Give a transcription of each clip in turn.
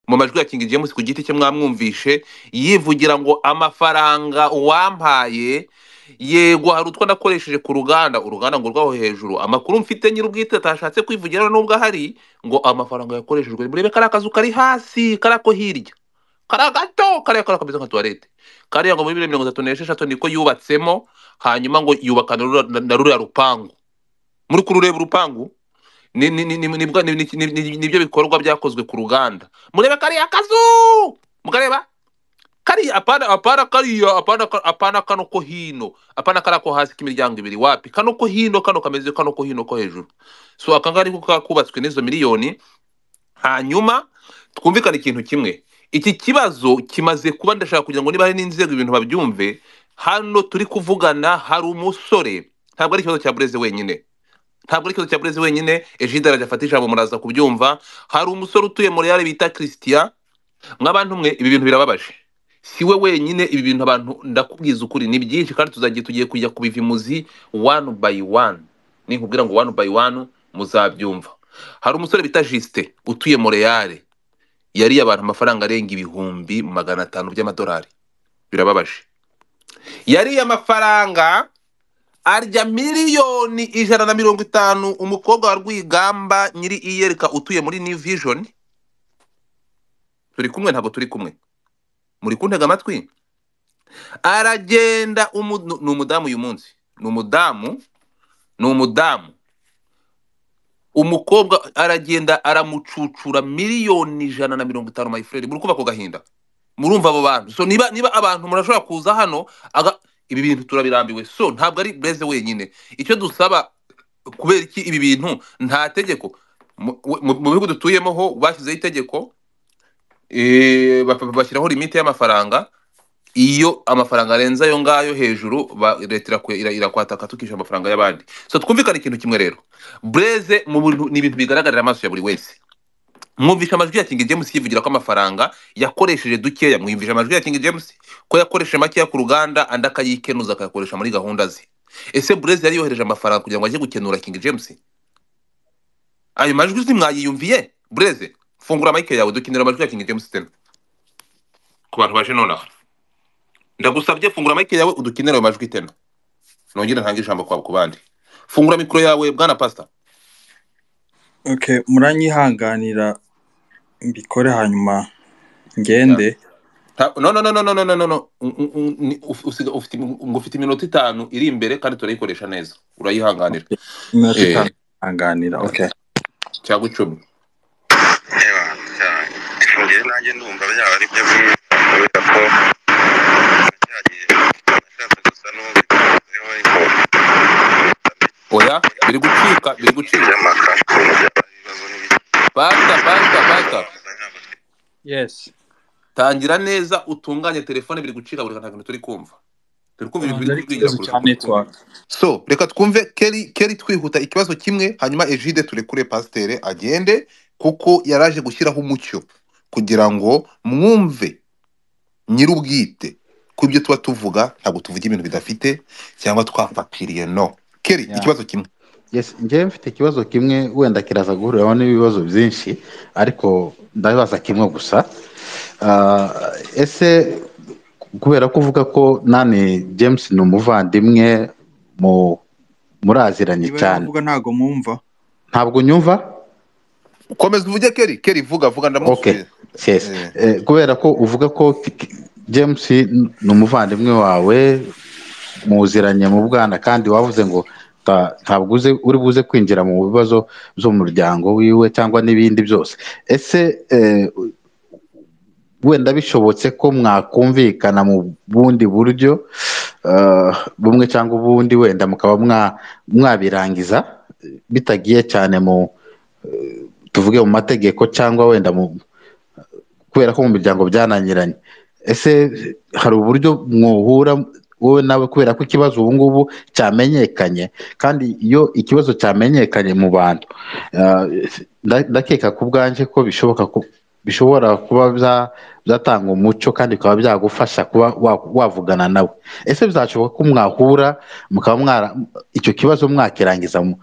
mu majwi ya King James ku giti cye mwamwumvishe yivugira ngo amafaranga uwampaye yego hari utwo nakoresheje ku ruganda uruganda ngo rwaho hejuru amakuru mfite nyir'ubwite atashatse kwivugira nubwo ahari ngo amafaranga yakoreshejwe murebe kariya kazu kari hasi kariya ko hirya kariya gato kariya kariya kameze nka tuwarete kariya ngo muri bibiri na mirongo itatu n'esheshatu niko yubatsemo hanyuma ngo yubaka na rura- na- na ruriya rupangu muri kurureba urupangu ni- ni- ni- ni- nibwo- ni- ni- ni- ni- nibyo bikorwa byakozwe ku ruganda murebe kariya kazu mukareba kariya apana apana kariya apana ka- apana kano ko hino apana kariya ko hasi k'imiryango ibiri wapi kano ko hino kano kameze kano ko hino ko hejuru so aka ngaka niko kakubatswe n'izo miliyoni hanyuma twumvikane ikintu kimwe iki kibazo kimaze kuba ndashaka kugira ngo niba hari n'inzego ibintu babyumve hano turi kuvugana hari umusore ntabwo ari ikibazo cya bureze wenyine ntabwo ari ikibazo cya burezi wenyine ejide arajya ijambo muraza kubyumva hari umusore utuye mu reale bita christian mw'abantu mwe ibi bintu birababaje si we wenyine ibi bintu abantu ndakubwiza ukuri ni byinshi kandi tuzagiye tugiye kujya kubiva imuzi one by one ninkubwira ngo one by one muzabyumva hari umusore bita jisite utuye mu reale yariye abantu amafaranga arenga ibihumbi magana atanu by'amadolari birababaje yariye amafaranga arya miliyoni ijana na mirongo itanu umukobwa wa rwigamba nyiri iyereka utuye muri new vision turi kumwe ntabwo turi kumwe muri kuntega amatwi aragenda umu- nu- ni umudamu uyu munsi ni umudamu ni umudamu umukobwa aragenda aramucucura miliyoni ijana na mirongo itanu mayifurere muri kubaka gahinda murumva abo bantu so niba niba abantu murashobora kuza hano aga ibi bintu turabirambiwe so ntabwo ari bureze wenyine icyo dusaba kubera iki ibi bintu nta tegeko mu mu- mu bihugu dutuyemo ho bashyizeho itegeko eh, ba- ba- bashyiraho limite y'amafaranga iyo amafaranga arenze ayo ngayo hejuru ba- leta irakwe- ira- irakwataka tukishyura amafaranga y'abandi so twumvikane ikintu kimwe rero bureze mu bintu ni ibintu bigaragarira amaso ya buri wese mwumvisha amajwi ya King James yivugira ko amafaranga yakoresheje dukeya mwumvisha amajwi ya King James ko yakoresheje makeya ku ruganda andi akayikenuza akayakoresha muri gahunda ze ese Blaise yari yohereje amafaranga kugira ngo ajye gukenura King James ayo majwi uzi mwayiyumviye Blaise fungura mike yawe dukenera amajwi ya King James tena ku bantu baje nonaha ndagusabye fungura mike yawe udukenere ayo majwi tena nongere ntange ijambo kwa ku bandi fungura mikoro yawe bwana pastor okay muranyihanganira mbikore hanyuma yeah. ngende Ta- no no no no no no no no no. Un- un- un- ni- uf- usiga- ufite ngo ufite iminota itanu iri imbere kandi turayikoresha neza urayihanganira Okay, iminota eh itanu hanganira okay cyangwa icumi Ewa, cyane. Ngiye nanjye ndumva byaba ari byo bimwe kubera ko byagiye nashatse gusa n'ubivuzeho ariko oya biri gucika biri gucika by'amakara byaba ari ibibazo n'ibiki pasta pasta pasta ntabwo twe yes tangira neza utunganye telefone biri gucika buri kantu turi kumva turi kumva ibintu abanza biri ari kutwigira ikibazo kure cya turi kumva network so reka twumve keri keri twihuta ikibazo kimwe hanyuma ejide turekure pasiteri agende kuko yaraje gushyiraho umucyo kugira ngo mwumve nyir'ubwite ku ibyo tuba tuvuga ntabwo tuvuga ibintu bidafite cyangwa twapapiriye no keri Yeah. ikibazo kimwe Yes, njyewe mfite ikibazo kimwe wenda kiraza guhuriraho n'ibibazo byinshi ariko ndabibaza kimwe gusa Ah, ese kubera ko uvuga ko nani James ni umuvandimwe mu muraziranye iba ari cyane kuvuga ntago mwumva ntabwo nyumva komeza uvuge keri keri vuga vuga Okay, ndamusubiza yes. Eh, Eh, kubera ko uvuga ko K- K- James ni umuvandimwe wawe muziranye mu bwana kandi wavuze ngo ta- ntabwo uze uri buze kwinjira mu bibazo by'umuryango wiwe cyangwa n'ibindi byose ese eh, wenda bishobotse ko mwakumvikana mu bundi buryo eh, bumwe cyangwa ubundi wenda mukaba mwa- mwabirangiza eh, bitagiye cyane mu tuvuge mu mategeko cyangwa wenda mu kubera ko mu miryango byananiranye ese hari uburyo mwohura wowe nawe kubera ko ikibazo ubu ngubu cyamenyekanye kandi iyo ikibazo cyamenyekanye mu bantu ah, nda- ndakeka ku bwanjye ko bishoboka ko bishobora kuba bya- byatanga umucyo kandi bikaba byagufasha kuba wa- wavugana nawe ese bizashoboka ko mwahura mukaba mwara icyo kibazo mwakirangiza mu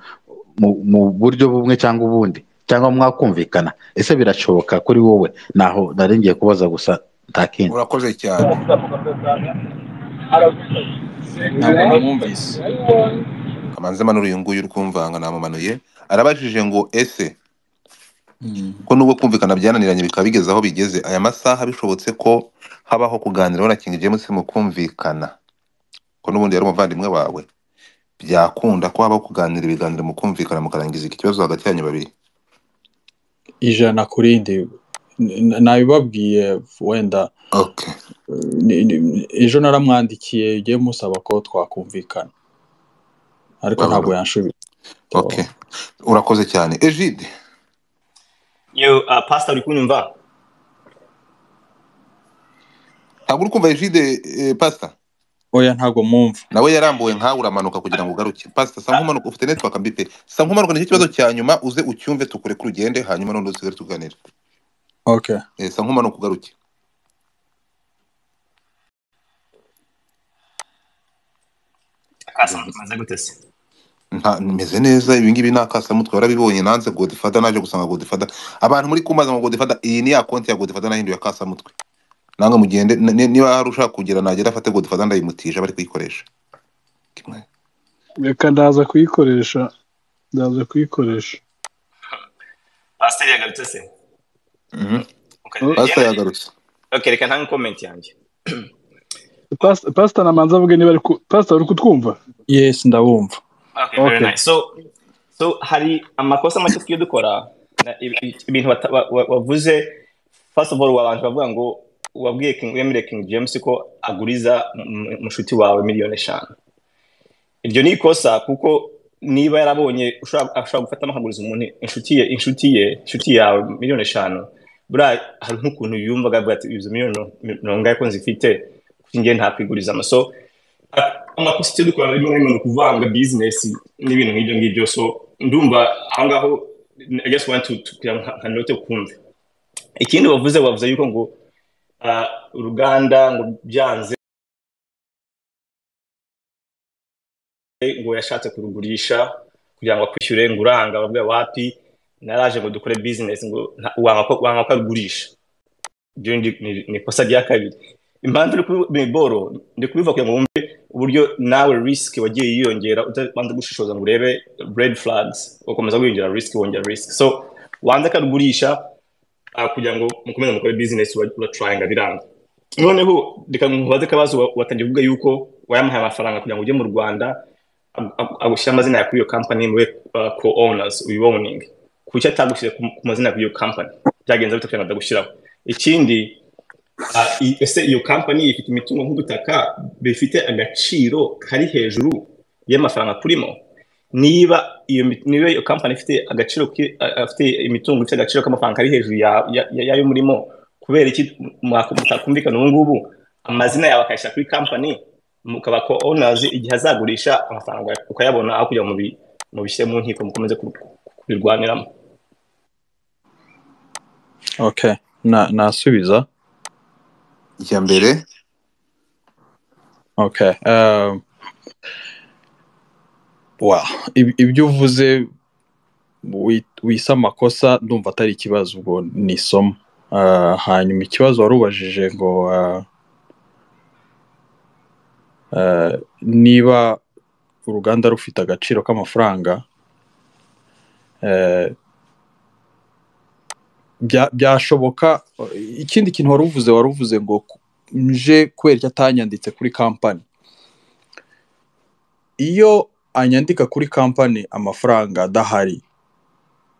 mu- mu buryo bumwe cyangwa ubundi cyangwa mwakumvikana ese birashoboka kuri wowe naho nari ngiye kubaza gusa nta kindi urakoze cyane ntabwo namwumvise kamanzi manura uyu nguyu uri kumvanga namumanuye arabajije ngo ese ko nubwo kumvikana byananiranye bikaba bigeze aho bigeze aya masaha bishobotse ko habaho kuganiraho na King James mu kumvikana ko n'ubundi yari umuvandimwe wawe byakunda ko habaho kuganira ibiganiro mu kumvikana mukarangiza iki kibazo hagati yanyu babiri ijana kuri ndi N- nabibabwiye wenda okay ni- ni- ejo naramwandikiye ugiye musaba ko twakumvikana ariko Babona. ntabwo yanshubije okay urakoze cyane Egide Yo, uh, Pastor uri kunyumva? ntabwo uri kumva Egide eh, pastor oya ntabwo mwumva nawe yarambuwe nkawe uramanuka kugira ngo ugaruke pasita sa nk'umanuka ufite network mbi pe sa nk'umanuka nicyo kibazo cya nyuma uze ucyumve tukure ku rugende hanyuma noneho dusigare tuganira okay Eh, sa nk'umanuka ugaruke Akasa maze gute se? nta meze neza ibi ngibi ni akasamutwe warabibonye nanze godifada naje gusanga godifada abantu muri kumaza ngo godifada iyi ni ya konti ya godifada nahinduye akasamutwe nange mugende n- n- niba hari ushaka kugira nagera afate godifada ndayimutisha bari kuyikoresha Kimwe. reka ndaza kuyikoresha ndaza kuyikoresha Pastor yagarutse se? Mhm. Okay. pasita Yeah, yagarutse Okay, reka ntange comment yanjye. Pas- pastor namanza avuge niba ari ku- pastor uri kutwumva yes ndabumva Okay, very Okay. nice. So so hari amakosa make tugiye dukora na- ibi- ibi- ibintu wata- wa- wa- wavuze first of all abantu bavuga ngo wabwiye King Emre King James ko aguriza m- m- mushuti wawe miliyoni eshanu. Iryo ni ikosa kuko niba yarabonye ushobora ashobora gufatamo akaguriza umuntu inshuti ye inshuti ye inshuti yawe miliyoni eshanu buriya hari nk'ukuntu yumvaga avuga ati izo miliyoni mirongo- mirongo ingahe ko nzifite kuko njye ntakigurizamo so amakosa icyo dukora rimwe na rimwe ni ukuvanga bizinesi n'ibintu nk'ibyo ngibyo so ndumva aho ngaho i guess want to to- kugira ngo nka- nka note ukumve ikindi wavuze wavuze yuko ngo ah, uruganda ngo byanze ngo yashatse kurugurisha kugira ngo akwishyure ngo uranga bavuga wapi naraje ngo dukore bizinesi ngo nta- wanga ko wanga ko arugurisha ibyo ni- ni- ni ikosa rya kabiri impamvu uri kuri miboro ndi kubivuga kugira ngo wumve uburyo nawe risk wagiye yiyongera utabanza gushishoza ngo urebe red flags ugakomeza wiyongera risk wongera risk so wanze akarugurisha ah, kugira ngo mukomeze mukore business ura- uratrayinga biranga noneho reka nkubaze akabazo wa- watangiye kuvuga yuko wayamuhaye amafaranga kugira ngo ujye mu rwanda ag- ag- agushyira amazina ya kuri iyo company mube uh, co-owners uyiwoning kuki atagushyire ku ku mazina ya kuri iyo company byagenze bite kugira ngo atagushyiraho ikindi Ah, i- ese iyo kampani ifite imitungo nk'ubutaka bifite agaciro kari hejuru y'amafaranga akurimo niba iyo mi- niba iyo kampani ifite agaciro ki- a- afite imitungo ifite agaciro k'amafaranga kari hejuru ya- ya- ya- y'ayo murimo kubera iki mwaku- mutakumvikana ubu ngubu amazina yawe akayashyira kuri kampani mukaba ko onazi igihe azagurisha amafaranga ukayabona aho kugira ngo mubi- mubishyire mu nkiko mukomeze ku- ku- kubirwaniramo okay na nasubiza icya mbere okay um, wow Ib- ibyo uvuze wi- wise amakosa ndumva atari ikibazo ubwo ni isomo Ah, hanyuma ikibazo wari ubajije ngo ah, ah, niba uruganda rufite agaciro k'amafaranga eh, bya- byashoboka ikindi kintu wari uvuze wari uvuze ngo ku- nje kubera icyo atanyanditse kuri kampani iyo anyandika kuri kampani amafaranga adahari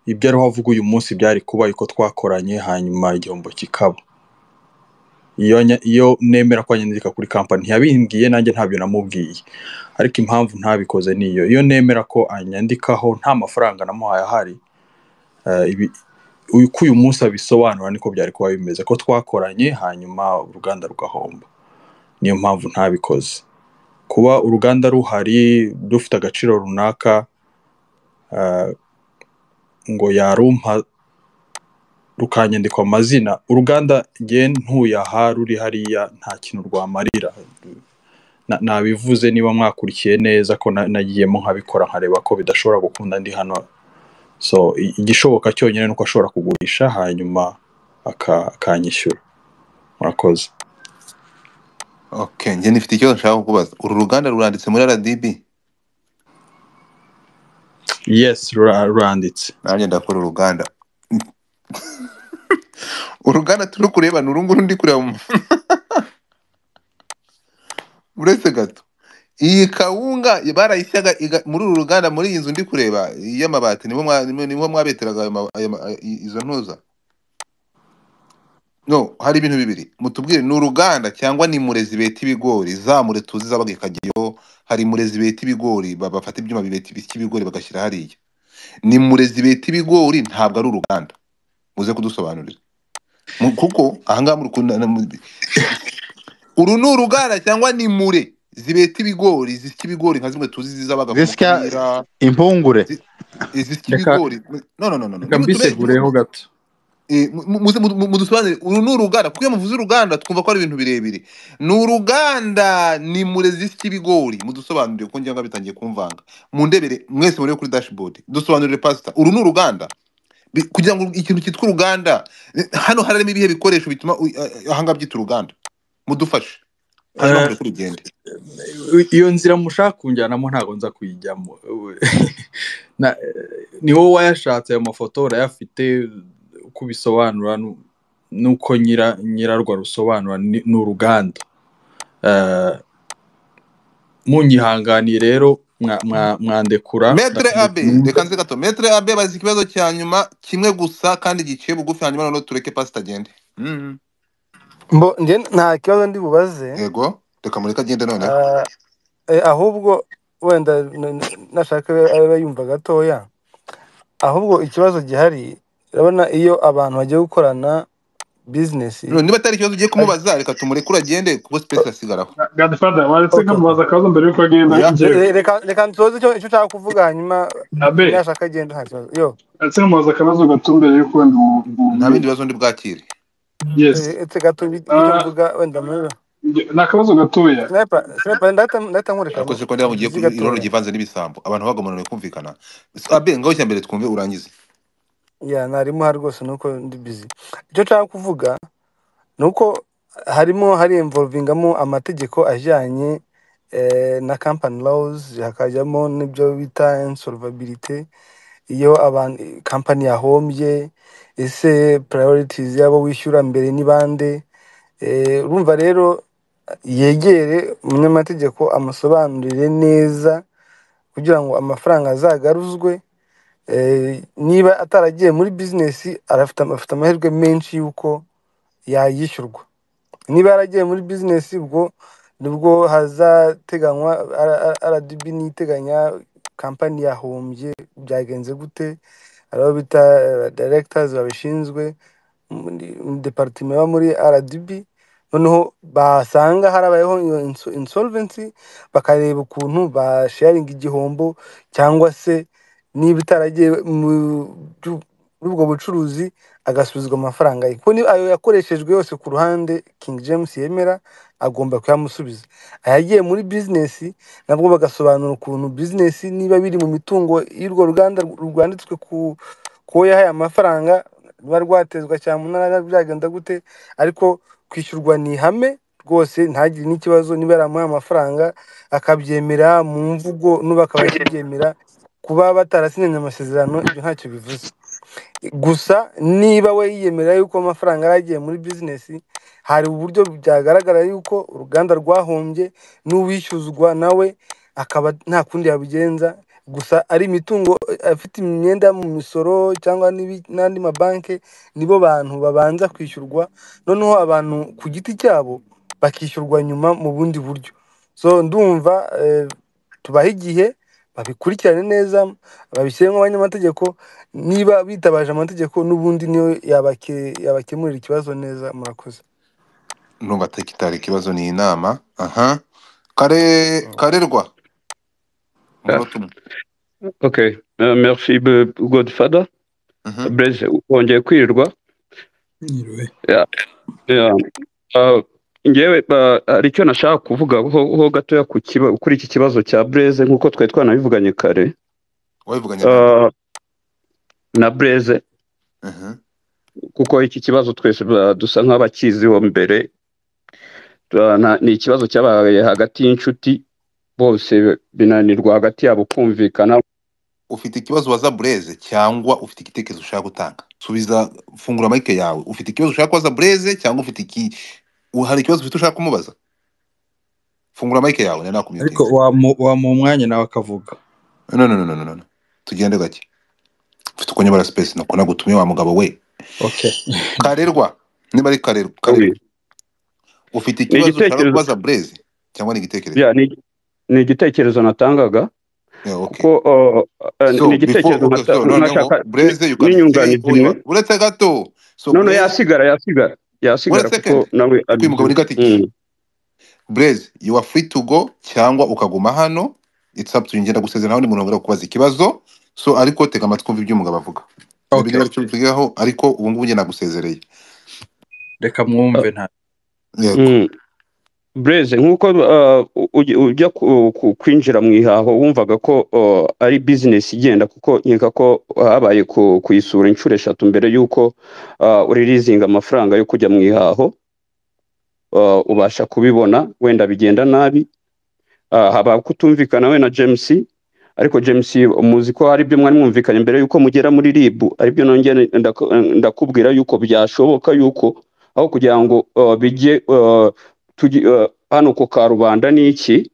ibyo ariho avuga uyu munsi byari kuba uko twakoranye hanyuma igihombo kikaba iyo anya- iyo nemera ko anyandika kuri kampani ntiyabimbwiye nanjye ntabyo namubwiye ariko impamvu ntabikoze ni iyo iyo nemera ko anyandikaho nta mafaranga namuhaye ahari eh, ibi- uyu- ko uyu munsi abisobanura niko byari kuba bimeze ko twakoranye hanyuma uruganda rugahomba niyo mpamvu ntabikoze kuba uruganda ruhari rufite agaciro runaka eh, ngo yarumpa rukanyandikwa amazina uruganda nge ntuye aha ruri hariya nta kintu rwamarira Na- nabivuze niba mwakurikiye neza ko na- nagiyemo nkabikora nkareba ko bidashobora gukunda ndi hano so i- igishoboka cyonyine ni uko ashobora kugurisha hanyuma aka- akanyishyura murakoze okay njye nifite ikibazo nshaka kukubaza uru ruganda ruranditse muri rdb yes rura- ruranditse nanjye ndakora uruganda uruganda turi kureba ni urunguru ndi kureba mu- uretse gato iyi kawunga barayisyaga iga- muri uru ruganda muri iyi nzu ndi kureba y'amabati nibo mwa- nibo- nibo mwabeteraga ayo ma- ayo ma- i- izo ntuza no hari ibintu bibiri mutubwire ni uruganda cyangwa ni murezi beta ibigori za mure tuzi zabaga ikageraho hari murezi beta ibigori ba- bafata ibyuma bibeta ibigori bagashyira hariya ni murezi beta ibigori ntabwo ari uruganda muze kudusobanurira Mu- kuko ahangaha muri kunana uru ni uruganda cyangwa ni mure zibeta ibigori zisya ibigori nka zimwe tuzi zizabaga ku Zisya- mupira impungure izisya Reka- ibigori no no no no no. reka mbisegureho gato Eh, mu- mu- muze mudu- mudusobanurire uru ni uruganda kuko iyo muvuze uruganda twumva ko ari ibintu birebire ni uruganda ni mure zisya ibigori mudusobanurire ko njyanga bitangiye kumvanga mundebere mwese murebe kuri dashboard dusobanurire pasita uru ni uruganda Bi- kugira ngo ikintu cyitwa uruganda eh, hano harimo ibihe bikoresho bituma u- eh, ahanga byita uruganda mudufashe hanyuma Eh, mureke urugendo iyo nzira mushaka kunjyanamo ntabwo nza kuyijyamo Na- ni wowe wayashatse ayo mafoto urayafite uko ubisobanura nu- n'uko nyira nyirarwo arusobanura ni ni uruganda Eh, munyihanganiye rero mwa- mwa- mwandekura metere abe Mwumve. reka nze gato metere abe bazi ikibazo cya nyuma kimwe gusa kandi giciye bugufi hanyuma noneho tureke pasita agende Mhm. mbo njye nta kibazo ndi bubaze yego reka mureke agende noneho Ah, eh, ahubwo wenda n- n- nashaka abe yumva gatoya ahubwo ikibazo gihari urabona iyo abantu bagiye gukorana bizinesi No, niba atari ikibazo ugiye kumubaza reka tumurekure agende kuko sipesi asigaraho Godfather waretse okay, okay. nkamubaza akabazo mbere yuko agenda ya njyewe Re- reka reka nsoze icyo icyo ushaka kuvuga hanyuma abe nashaka agenda nta kibazo yo waretse nkamubaza akabazo gato mbere yuko wenda ubu- ubu- nta bindi bibazo ndi bwakire yes Eh, etse gato ibi- icyo Ah, mvuga wenda murebe njye- ni akabazo gatoya sniper sniper ndahita ndahita nkureka ariko bro se ko ndeba mugiye uzi irondo gatoya givanze n'ibisambo abantu bagamanuriwe kumvikana abe ngaho cya mbere twumve urangize ya ntarimo aha rwose nuko ndi busy icyo nshaka kuvuga ni uko harimo hari involvingamo amategeko ajyanye eh, na company laws hakajyamo n'ibyo bita insolvability iyo abantu company yahombye ese priorities yabo wishyura mbere ni bande Eh, urumva rero yegere umunyamategeko amusobanurire neza kugira ngo amafaranga azagaruzwe Eh, niba ataragiye muri bizinesi arafite afite amahirwe menshi y'uko yayishyurwa niba yaragiye muri bizinesi ubwo nibwo hazateganywa ara- ara- RDB niteganya kampani yahombye byagenze gute hari abo bita eh, directors babishinzwe department iba muri RDB noneho basanga harabayeho iyo inso- insolvency bakareba ukuntu basharinga igihombo cyangwa se niba itaragiye mu byu- muri ubwo bucuruzi agasubizwa amafaranga ye kuko ni- ayo yakoreshejwe yose ku ruhande king james yemera agomba kuyamusubiza ayagiye muri bizinesi nabwo bagasobanura ukuntu bizinesi niba biri mu mitungo y'urwo ruganda rwanditswe ku kuwo yahaye amafaranga ruba rwatezwa cyane umunara byagenda gute ariko kwishyurwa ni ihame rwose ntagire n'ikibazo niba yaramuhaye amafaranga akabyemera mu mvugo n'ubu akaba akibyemera kuba batarasinyanye amasezerano ibyo ntacyo bivuze gusa niba we yiyemera yuko amafaranga yaragiye muri bizinesi hari uburyo byagaragara yuko uruganda rwahombye n'uwishyuzwa nawe akaba nta kundi yabigenza gusa ari imitungo eh, afite imyenda mu misoro cyangwa n'ibi- n'andi mabanki nibo bantu babanza kwishyurwa noneho abantu ku giti cyabo bakishyurwa nyuma mu bundi buryo so ndumva eh, tubahe igihe babikurikirane neza babishyiremo abanyamategeko niba bitabaje amategeko n'ubundi niyo yabake- yabakemurira ikibazo neza murakoze numva kitari ikibazo ni inama aha kare karerwa Ah, umunota umwe ok, Eh, merci be- Godfather. Mhm. Blaise, wongeye kwirirwa. Niriwe. Yeah, yeah. Ah, Njyewe ah, hari icyo nashaka kuvuga ho ho gatoya ku kiba- kuri iki kibazo cya Blaise nk'uko twari twanabivuganye kare. wabivuganye na nde Ah, na bureze Mhm. kuko iki kibazo twese ba- dusa nk'abakiziho mbere Tura- na- ni ikibazo cyabaye hagati y'inshuti bose binanirwa hagati yabo kumvikana ufite ikibazo waza bureze cyangwa ufite igitekerezo ushaka gutanga subiza fungura mike yawe ufite ikibazo ushaka kubaza bureze cyangwa ufite iki hari ikibazo ufite ushaka kumubaza fungura mike yawe nari ariko nakumyutinze wamu- wamuha umwanya nawe akavuga no no no no no no tugende gake ufite uko nyibara space nako nagutumye wa mugabo we okay karerwa niba ari karerwa Kabiri. karerwa ufite ni ikibazo ushaka igitekerezo kubaza bureze cyangwa ni igitekerezo ya, ni- ni igitekerezo natangaga yeah, okay kuko uh, uh, ni so before igitekerezo okay nata- so noneho nashaka ni- bureze you can say n'inyunganizi all you imwe want uretse gato so none bureze yasigara yasigara one yasigara kuko second nawe kuko uyu mugabo abizi ni gatikiye Mm. Blaze, you are free to go cyangwa ukaguma hano. It's up to you. Njye ndagusezera nawe ni umuntu wongera kubaza ikibazo. So ariko tega amatwi umve ibyo umugabo avuga. Maybe okay niba icyo mvugaho ariko ubu ngubu njye nagusezereye. reka Uh, mwumve nta Yego. mm. Blaze nk'uko uh, uj- ujya ku- ku- kwinjira mu ihaho wumvaga ko uh, ari business igenda kuko nkeka ko habaye ku- kuyisura inshuro eshatu mbere y'uko uh, uririzinga amafaranga yo kujya mu ihaho uh, ubasha kubibona wenda bigenda nabi uh, haba kutumvikana we na James ariko James muzi ko hari byo mwari mwumvikanye mbere yuko mugera muri RIB aribyo nongeye ndaku- ndakubwira yuko byashoboka yuko aho kugira ngo uh, bijye uh, tugi, uh, hano ku karubanda ni iki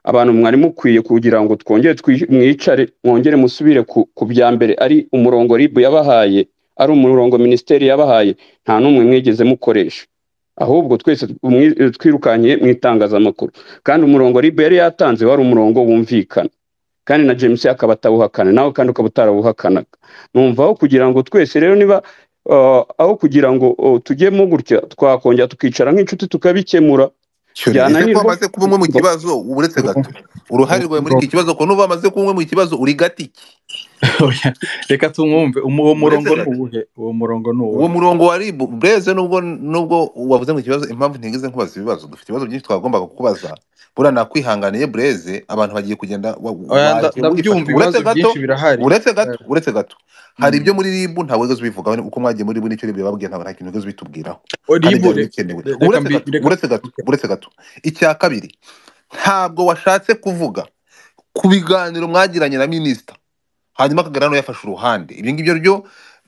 abantu mwari mukwiye kugira ngo twongere twi- mwicare mwongere musubire ku, ku bya mbere ari umurongo RIB yabahaye ari umurongo minisiteri yabahaye nta n'umwe mwigeze mukoresha ahubwo twese mwi- twirukankiye mu itangazamakuru kandi umurongo RIB yari yatanze wari umurongo wumvikana kandi na James akaba atawuhakana nawe kandi ukaba utarabuhakanaga numva aho kugira ngo twese rero niba uh, aho kugira ngo uh, tujyemo gutya twakongera tukicara nk'inshuti tukabikemura Cyori, ese ko byananirwa wamaze kuba umwe mu kibazo uretse gato. Uruhare rwawe muri iki kibazo ko nuba wamaze kuba umwe mu kibazo uri gatiki. Oya, reka tumwumve umu- uwo Uretse murongo ni gato. uwuhe uwo murongo ni Uwo uwuhe murongo wa RIB Blaze nubwo nubwo wavuze ngo ikibazo impamvu ntigeze nkubaza ibibazo dufite ibibazo byinshi twagombaga kukubaza. Buriya nakwihanganiye Blaze abantu bagiye kugenda wa- Oya, nda- waje mugifasha. ndabyumva Uretse ibibazo gato byinshi birahari uretse gato Eh, uretse gato hari mm. ibyo muri RIB ntabwo wigeze ubivugaho ni uko mwagiye muri RIB nicyo RIB yababwiye ntabwo nta kintu wigeze ubitubwiraho kandi Oribu, byari re- bikenewe re- reka uretse mbi gato reka uretse gato okay. uretse gato icya kabiri ntabwo washatse kuvuga ku biganiro mwagiranye na minisita hanyuma akagarano yafashe uruhande ibi ngibyo ryo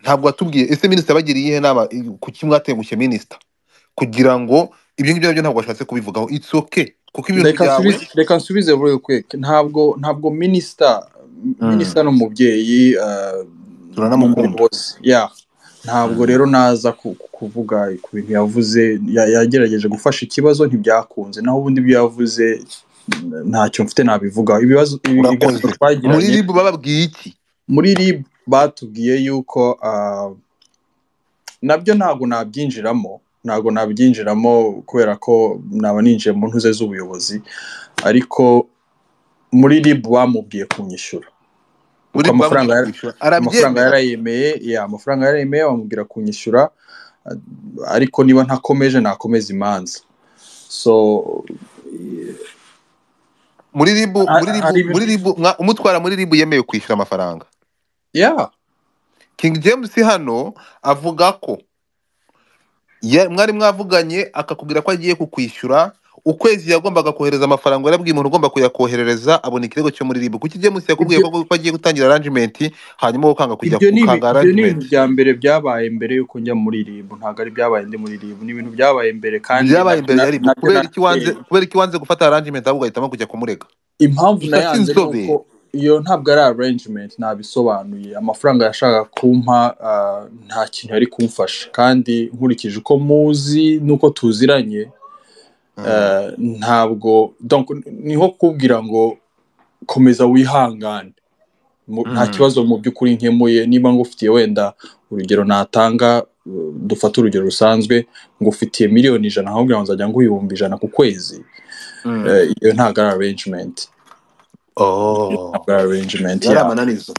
ntabwo watubwiye ese minisita yabagiriye iyihe nama i- kuki mwatengushye minisita kugira ngo ibyo ngibyo nabyo ntabwo washatse kubivugaho it's okay kuko ibintu reka byawe nsubize reka nsubize real quick ntabwo ntabwo minisita mm, minisita ni umubyeyi uh, n'undi turanamukunda bose yeah ntabwo mm, rero naza ku- ku- kuvuga ku bintu yavuze ya- yagerageje gufasha ikibazo ntibyakunze naho ubundi ibyo yavuze n- ntacyo mfite nabivugaho ibibazo ibi- ibiganiro urakoze muri twagiranye rib bababwiye iki muri rib batubwiye yuko ah, nabyo ntabwo nabyinjiramo ntabwo nabyinjiramo kubera ko naba ninjiye mu ntuze z'ubuyobozi ariko muri rib bamubwiye kunyishyura kuko muri rib amafaranga bamubwiye yara- kwishyura amafaranga arabyemera yarayemeye ya amafaranga yarayemeye bamubwira kunyishyura ariko niba ntakomeje nakomeza imanza so eh, muri ribu ha- muri ribu hari ibintu muri ribu mwa- umutwara muri ribu yemewe kwishyura amafaranga ya king james hano avuga ko ya- mwari mwavuganye akakubwira ko agiye kukwishyura ukwezi yagombaga kohereza amafaranga yarabwiye umuntu ugomba kuyakoherereza abona ikirego cyo muri ribu kuki james yakubwiye ibyo ko ko agiye gutangira arrangement hanyuma wowe ukanga kujya ibyo ni ibi- ukanga ibyo ni ibintu arrangement bya mbere byabaye mbere yuko njya muri rib ntabwo ari ibyabaye ndi muri rib ni ibintu byabaye mbere kandi nabyo byabaye imbere na- ya ribu nabyo kubera iki wanze narateye kubera iki wanze gufata arrangement ahubwo ahitamo kujya kumurega impamvu gusa nayanze ni sinzobe uko iyo ntabwo ari arrangement nabisobanuye amafaranga yashakaga kumpa ah, nta kintu yari kumfasha kandi nkurikije uko muzi n'uko tuziranye Mm. ah, ntabwo donc niho kukubwira ngo komeza wihangane Mu- nta Mm. kibazo mu by'ukuri nkemuye niba ngufitiye wenda urugero natanga uh, dufate urugero rusanzwe ngufitiye miliyoni ijana ahubwo nzajya nguhibumbi ijana ku kwezi Mm. eh, iyo ntabwo ari arrangement oh ntabwo ari arrangement yari yawe amananizo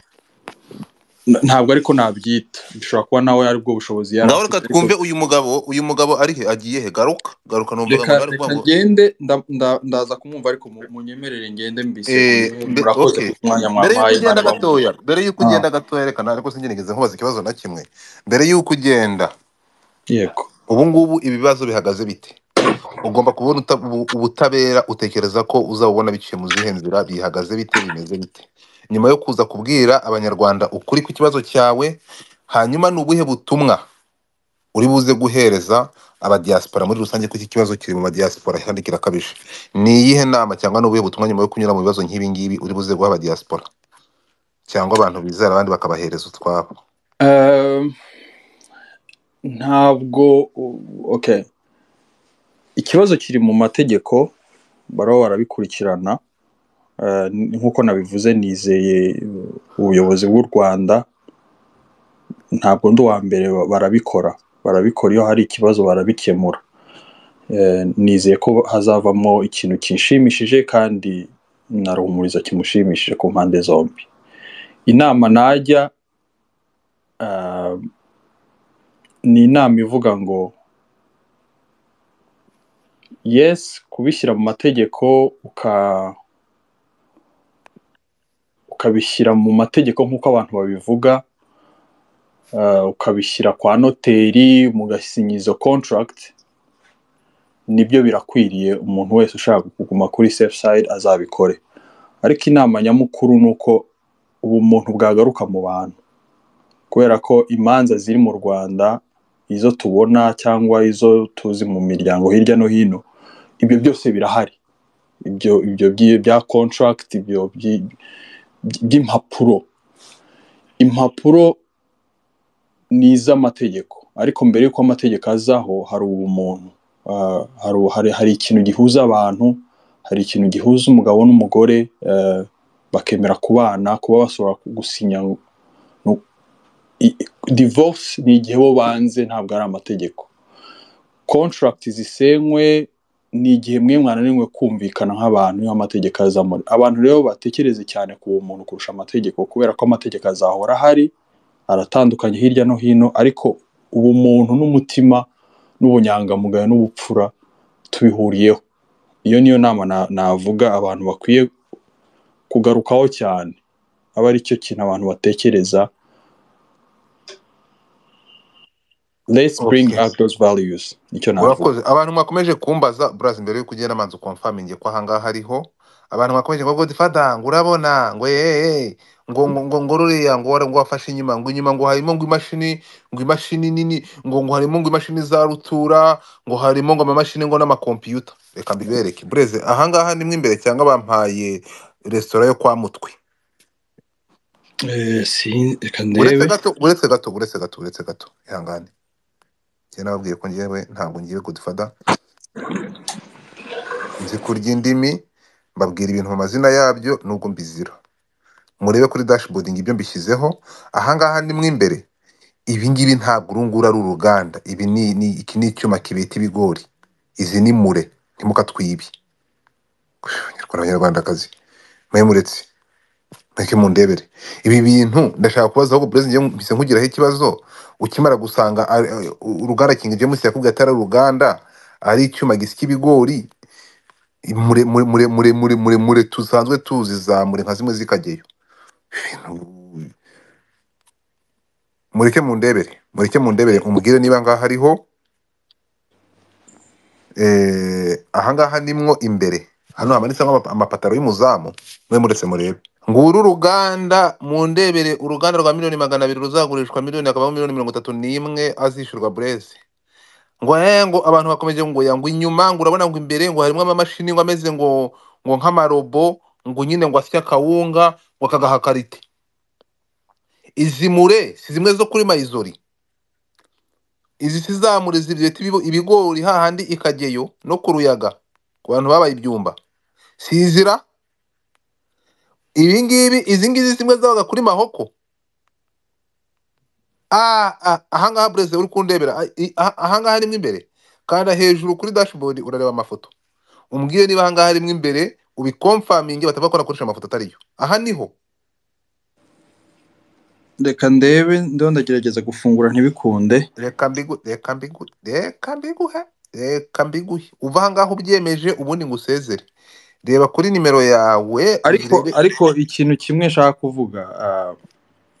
N- ntabwo ariko nabyita bishobora kuba nawe ari bwo bushobozi yari ngaho afite reka ariko twumve uyu mugabo uyu mugabo ari he agiye he garuka garuka numvaga ngo reka nari kuvuga reka ngo ngende nda- nda- ndaza kumwumva ariko mu- munyemerere ngende mbise Eh, mu- mbe- murakoze okay ku mwanya mwampaye mbere imana y'uko ugenda ibamuhe gatoya mbere y'uko Ah, ugenda gatoya reka nari ko sinigeze nkubaza ikibazo na kimwe mbere y'uko ugenda yego ubu ngubu ibibazo bihagaze bite ugomba kubona uta- ubu- ubutabera utekereza ko uzabubona biciye mu zihe nzira bihagaze bite bimeze bite nyuma yo kuza kubwira abanyarwanda ukuri ku kibazo cyawe hanyuma ni ubuhe butumwa uri buze guhereza abadiyasipora muri rusange ko iki kibazo kiri mu badiyasipora kandi kirakabije ni iyihe nama cyangwa ni ubuhe butumwa nyuma yo kunyura mu bibazo nk'ibi ngibi uri buze guha abadiyasipora cyangwa abantu bizera abandi bakabahereza utwabo Ehm, ntabwo u- okay ikibazo kiri mu mategeko baraba barabikurikirana Eh, n- nk'uko nabivuze nizeye eh, ubuyobozi bw'u rwanda ntabwo ndi uwa mbere ba- barabikora barabikora iyo hari ikibazo barabikemura Eh, nizeye ko hazavamo ikintu kinshimishije kandi na ruhumuriza kimushimishije ku mpande zombi inama najya eh, ni inama ivuga ngo yes kubishyira mu mategeko uka ukabishyira mu mategeko nk'uko abantu babivuga eh, ukabishyira kwa noteri mugasinyiza izo contract nibyo birakwiriye umuntu wese ushaka kuguma kuri safe side azabikore ariko inama nyamukuru ni uko ubumuntu bwagaruka mu bantu kubera ko imanza ziri mu rwanda izo tubona cyangwa izo tuzi mu miryango hirya no hino ibyo byose birahari ibyo ibyo byi- bya contract ibyo byi- byi- by'impapuro impapuro ni iz'amategeko ariko mbere y'uko amategeko azaho hari ubumuntu Ah, hari, hari, hari ikintu gihuza abantu hari ikintu gihuza umugabo n'umugore eh, bakemera kubana kuba bashobora gusinya no- i- i- divorce ni igihe bo banze ntabwo ari amategeko contract zisenywe ni igihe mwe mwananiwe kumvikana nk'abantu iyo amategeko azamo abantu rero batekereze cyane ku bumuntu kurusha amategeko kubera ko amategeko azahora ahari aratandukanye hirya no hino ariko ubumuntu n'umutima n'ubunyangamugayo n'ubupfura tubihuriyeho iyo niyo nama na- navuga abantu bakwiye kugarukaho cyane aba ari cyo kintu abantu batekereza let's bring okay out those values nicyo navuga urakoze abantu mwakomeje kumbaza burazi mbere y'uko ugenda manza ukomfaminge ko ahangaha hariho abantu mwakomeje ngo godifada ngo urabona ngo yeee ngo ngo ngo ngo ruriya ngo wara- ngo wafashe inyuma ngo inyuma ngo harimo ngo imashini ngo imashini nini ngo ngo harimo ngo imashini za rutura ngo harimo ngo amamashini ngo n'amakompiyuta reka mbibereke bureze ahangaha nimwe imbere cyangwa bampaye resitora yo kwa mutwe Eh, si reka uretse ndebe gato uretse gato uretse gato uretse gato ihangane njye nababwiye ko ngewe ntabwo ngiye godifada nzi kurya indimi mbabwira ibintu mu mazina yabyo nubwo mbizira murebe kuri dashboard ngo ibyo mbishyizeho ahangaha ni mo imbere ibi ngibi ntabwo urungura ari uruganda ibi ni, ni iki ni icyuma kibeta ibigori izi ni mure ntimukatwibi abanyarwanda abanyarwandakazi mwe muretse mweke mundebere ibi bintu ndashaka kubaza ahubwo perezida mpise nkugiraho ikibazo ukimara gusanga ari- ari- uruganda kingi james yakubwiye atari uruganda ari icyuma gisya ibigori mure mure mure mure mure mure mure tusanzwe tuzi za mure nka zimwe zikajyayo Ibintu- mureke mundebere mureke mundebere umubwire niba ngaha hariho eh, ahangaha nimwo imbere hano hamanitseho amapa- amapataro y'umuzamu mwe muretse murebe nguru uruganda mundebere uruganda rwa miliyoni magana abiri ruzagurishwa miliyoni hakabamo miliyoni mirongo itatu n'imwe azishyurwa bureze ngo eh, ngo abantu bakomeje ngo ya ngo inyuma ngo urabona ngo imbere ngo harimo amamashini ngo ameze ngo ngo nk'amarobo ngo nyine ngo asya akawunga ngo akagaha karite izi mure si zimwe zo kuri mayizori izi si za mure zireta ibibo- ibigori hahandi ikageyo no ku ruyaga ku bantu babaye ibyumba si izira ibi ngibi izi ngizi zimwe zabaga kuri mahoko Ah, ah, ahangaha bureze uri kundebera ah, i- ah, ahangaha harimo imbere kanda hejuru kuri dashboard urareba amafoto umbwire niba ahangaha harimo imbere ubikomfaminge batava ko nakoresha amafoto atariyo aha niho reka ndebe ndiho ndagerageza gufungura ntibikunde reka mbigu reka mbigu reka mbiguhe reka mbiguhe uva aha ngaho ubyemeje ubundi ngusezere reba kuri nimero yawe ariko urebe ariko ikintu kimwe nshaka kuvuga ah,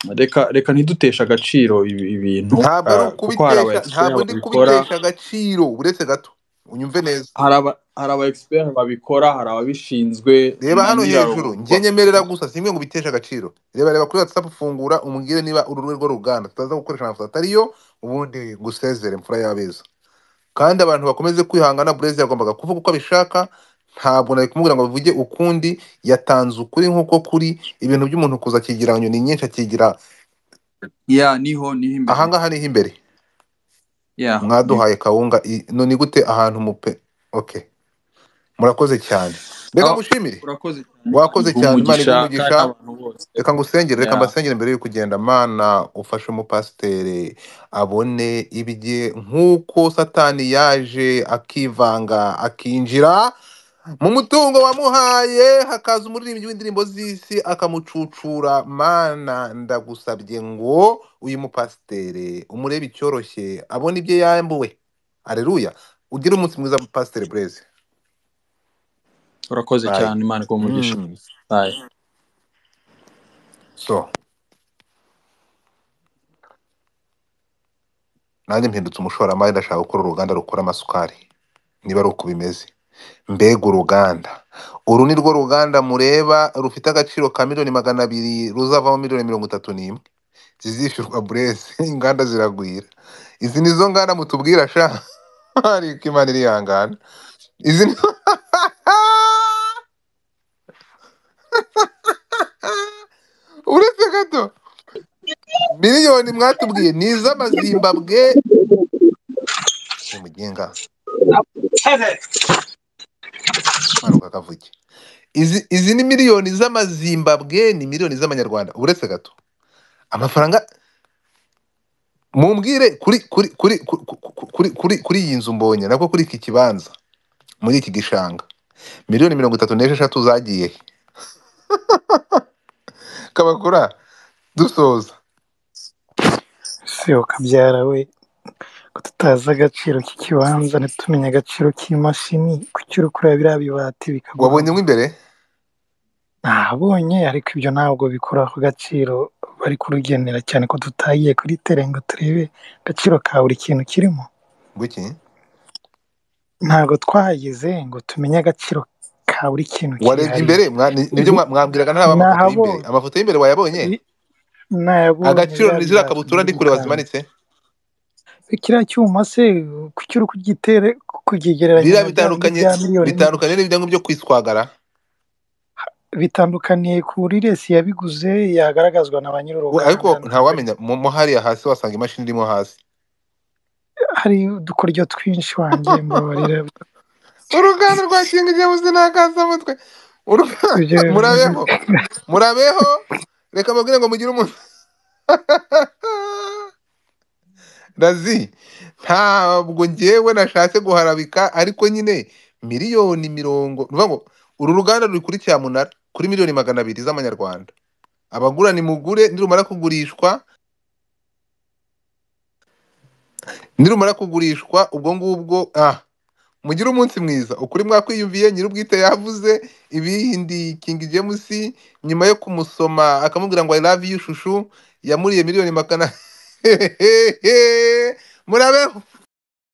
reka reka ntiduteshe agaciro ibi- ibintu ntabwo ari ah, kuko hari aba expert ukubitesha ntabwo ndi babikora kubitesha agaciro uretse gato unyumve neza hari aba hari aba expert babikora hari ababishinzwe reba na hano nyiraro hejuru njye nyemerera gusa simwe ngo ubiteshe agaciro reba reba kuri whatsapp fungura umbwire niba uru rwego ruganda tutaza gukoresha amafoto atari yo ubundi ngusezere mfura y'abeza kandi abantu bakomeze kwihangana burezi yagombaga kuvuga uko abishaka ntabwo nari kumubwira ngo bivuge ukundi yatanze ukuri nk'uko kuri ibintu by'umuntu kuza akigira nyoni nyinshi akigira ya niho niho imbere ahangaha niho imbere ya niho mwaduhaye kawunga i- no ni gute ahantu mupe okay murakoze cyane reka aho ngushimire urakoze cyane imana wakoze iguha cyane imana umugisha iguha kandi umugisha n'abantu bose reka ngusengere reka ya mbasengere mbere yo kugenda mana ufashe umupasiteri abone ibye nk'uko satani yaje akivanga akinjira mu mutungo wamuhaye hakaza umuririmbyi w'indirimbo z'isi akamucucura mana ndagusabye ngo uyu mupasiteri umurebe icyoroshye abone ibyo yambuwe areruya ugire umunsi mwiza mupasiteri bureze urakoze bayi cyane imana iguha umugisha mm. bayi so nanjye mpindutse umushoramari ndashaka gukora uruganda rukora amasukari niba ari uko bimeze mbega uruganda uru ni rwo ruganda mureba rufite agaciro ka miliyoni magana abiri ruzavamo miliyoni mirongo itatu n'imwe zizishyurwa bureze inganda ziragwira izi ni zo nganda mutubwira sha ariko imana iri yangana izi ni uretse gato miliyoni mwatubwiye ni iz'amazimbabwe ni mugenga manuka kavuge izi izi ni miliyoni z'amazimbabwe ni miliyoni z'amanyarwanda uretse gato amafaranga mumbwire kuri kuri kuri ku- ku- ku- kuri kuri kuri iyi nzu mbonye nabwo kuri iki kibanza muri iki gishanga miliyoni mirongo itatu n'esheshatu zagiye he? kabakura dusoza ese ukabyara we ko tutazi agaciro k'ikibanza ntitumenye agaciro k'imashini kuki uri kureba biriya bibati wabonye mo bikaguhama imbere ntabonye ariko ibyo ntabwo bikora ku gaciro bari kurugenera cyane ko tutagiye kuri tere ngo turebe agaciro ka buri kintu kirimo buki ntabwo twahageze ngo tumenye agaciro ka buri kintu warebye kihari imbere Mwa- ni- nibyo mwa- mwambwiraga ntari amafoto y'imbere nahabonye amafoto y'imbere wayabonye i- nayabonye agaciro biriya ni ziriya bibati kabutura ndi kureba byirukanka zimanitse kiriya cyuma se kuki uri kugitere kukigereranya biriya na bya bindi bitandukanye bya miliyoni ni bitandukanye n'ibyangombwa byo kwiswagara bitandukaniye kuri resi yabiguze yagaragazwa na ba We- ariko nyir'uruganda nta ntabwo ari wamenya mo mo hariya hasi wasanga imashini irimo hasi hari udukoryo twinshi wanjye mbabarira uruganda rwa kinga igihe buzi n'akasamutwe ibyo murabeho murabeho reka mubwire ngo mugire umuntu razi ntabwo ngewe nashatse guharabika ariko nyine miliyoni mirongo ni ukuvuga ngo uru ruganda ruri kuri cyamunara kuri miliyoni magana abiri z'amanyarwanda abagura nimugure nirumara kugurishwa nirumara kugurishwa ubwo ngubwo ah mugire umunsi mwiza ukuri mwakwiyumviye nyir'ubwite yavuze ibindi King James nyuma yo kumusoma akamubwira ngo I love you shushu yamuriye miliyoni magana murabeho